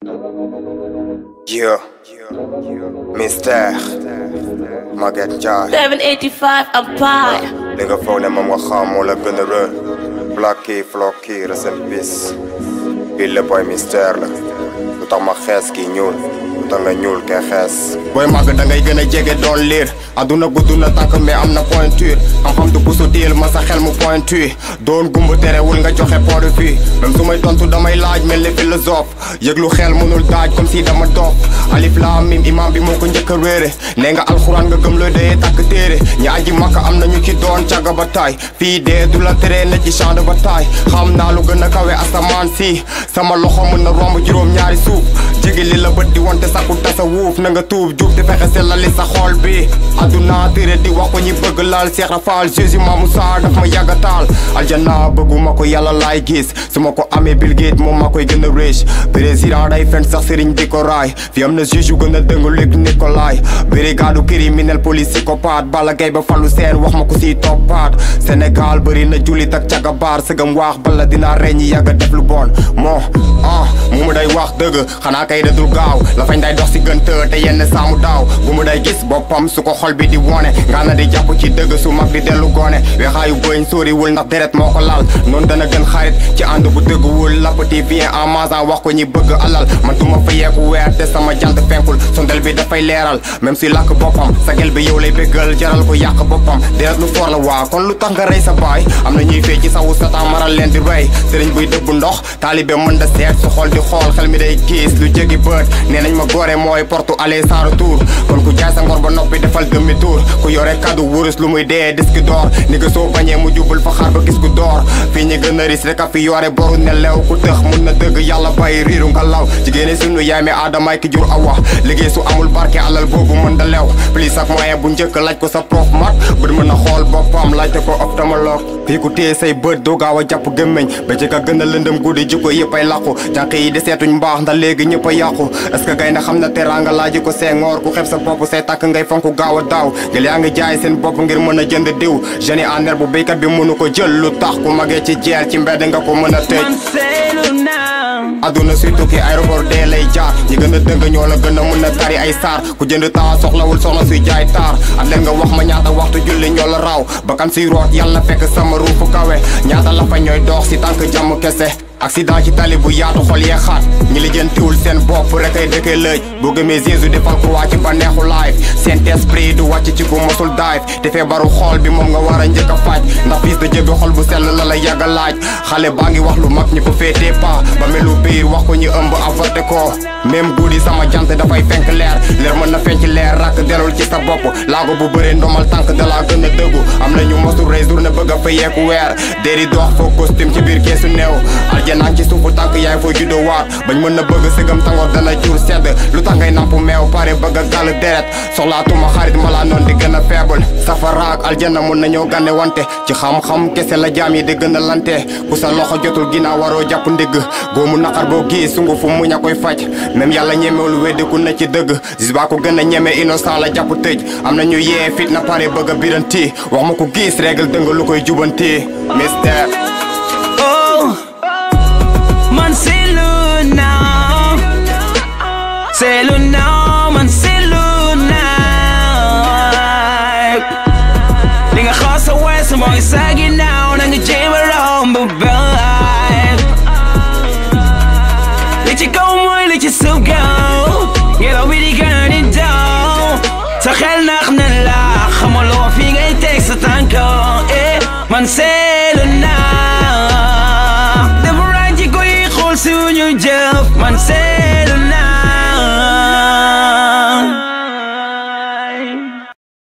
Yeah. Mystère. Maguette Ndiaye. 785 Empire. li nga foog ne moom nga xam moo la gën a rër. Blacky Flocky rest in peace. bii la boy mystère la. lu tax ma xees kii ñuul. lu tax nga ñuul kee xees. booy màgg da ngay gën a jege doon liir. àdduna gudd na tànk mais am na pointure. xam-xam du busu diil ma sa xel mu pointu. doon gumba terewul nga joxe point de vue. même su may tontu damay laaj mel ni philosophe. yëglu xel mënul daaj comme si dama dof. alif laam mim imam bi moo ko njëkk a réere. nee nga alxuraan nga gëm looy dee tàkk téere. ñi aji makka am na ñu ci doon càgga ba taay. fii dee du la tere ne ci champ de bataille. xam naa lu gën a kawe asamaan si. sama loxo mën na romb juróom ñaari suuf. jege li la bët di wante sakku tasa wuuf na nga tuub jub di fexe sellali sa xol bi. adduna tere di wax ko ñi bëgg laal Seex Rafaal Jésus ma Musaa daf ma yàgga taal. aljana bëgguma ko yàlla laay gis su ma ko amee Bill Gates moom maa koy gën a riche. président day fen sax sëriñ di ko raay. fi am na juge yu gën a dëng Luc Nicolaï. brigade criminel police psychopathe Balla Gaye ba fallu seen wax ma ko siy toppaat. Sénégal bëri na jullit ak cagabaar sëgam waax bala dinaa reñ ñi yàgga def lu bon moo ah mu mu day wax dëgg xanaa kay dadul gaaw la fañ day dox si gën të te yenn saamu daaw bu mu day gis boppam su ko xol bi di wone nga na di jàpp ci dëgg su mag di dellu gone weexaayu bëñ sóoriwul ndax deret moo ko laal noonu dana gën xarit ci ànd bu dëgguwul lappati vient en masan wax ko ñi bëgg alal man duma fa yeeku weer te sama jant fenkul sondel bi dafay leeral même si làkk boppam sa gel bi yow lay béggal jaral ko yàq boppam deret lu foor la waa kon lu tax nga rey sa baay am na ñuy fee ci sawu satan maral leen di rey sëriñ buy dëbb ndox taalibe mën da seet su xool di xool xel mi day gis lu jéggi bët nee nañ ma góore mooy porte aller sans retour kon ku jaay sa ngor ba noppi defal demi tour ku yore kaddu wurus lu muy dee disque d'or ni nga soo bañee mu jubal fa xaar ba gis ku door fii ñi gën a ris rek a fi yore boru nelew ku tëx mun na dëgg yàlla bàyyi riiru nga law jigéeni sunu yaay mi aadamaay ki jur awa liggéey su amul barke alal boobu mën da lew plus ak moyen bu njëkk laaj ko sa prof mat bët mën a xool boppam laajte ko ophtalmologue fii ku téye say bët doo gaaw a jàpp gémmeñ ba ci ka gën a lëndëm guddi jikko yëpp ay làqu jànq yi deseetuñ mbaax ndax léegi ñëpp a yàqu est-ce que gaynde xam na teraanga laaji ko seengoor ku xeb sa bopp say takk ngay fonku gaaw a daaw gël yaa ngi jaay seen bopp ngir mën a jënd diw jeune en herbe bu béykat bi mënu ko jël lu tax ku magee ci jeel ci mbedd nga ko mën a tëj Man seetlu naa. aduna suy tukki aéroport dee lay jaar ñi gën a dëng ñoo la gën a mën a tari ay saar ku jënd temps soxlawul soxna suy jaay taar at leen nga wax ma ñaata waxtu julli ñoo la raw bakkan suy root yàlla fekk sama ruufu kawe ñaata la fa ñooy dox si tànk jàmm kese accident ci tali bu yaatu xol yee xaat ñi li jëntiwul seen bopp rek ay dëkkee lëj boo gëmee Jésus defal croix ci ba neexu life Saint esprit du wàcc ci ku mosul dive te feebaru xol bi moom nga war a njëkk a faj ndax fils de Dieu bi xol bu sell la la yàgg a laaj xale baa ngi wax lu mag ñi ko féetee pas ba melu biir wax ko ñu ëmb avorté ko même guddi sama jant dafay fenk leer leer mën na fenc leer rakk delul ci sa bopp laago bu bëree ndomal tànk dalaa gën a dëggu am na ñu mosul rey journée bëgg a fa yeeku weer déri dox foo costume ci biir keesu néew aljanaan ci suufu tànk yaay foo juddoo waat bañ mën na bëgg sëgam tangoor dana jur sedd lu tax ngay namp meew pare bëgg a gàll deret soxlaatuma xarit malaa noon di gën a faible safara ak aljana mën nañoo gànne wante ci xam-xam kese la jaam yi di gën a lante ku sa loxo jotul ginnaaw waroo jàpp ndigg góomu naqar boo gis sungu fu muñ a koy faj même yàlla ñemewul weddiku na ci dëgg gis baa ko gën a ñeme innocent la jàpp tëj am na ñu yee fit na pare bëgg a biranti wax ma ko gis règle dëng lu koy jubanti mystère Oh. Man seetlu naa. Seetlu naa, man seetlu naa. Li nga xaw sa weesu mooy sa ginnaaw na nga jéem a romb baay. Li ci kaw mooy li ci suuf gaaw. Ngelaw bi di gën di daw. Sa xel nax na la.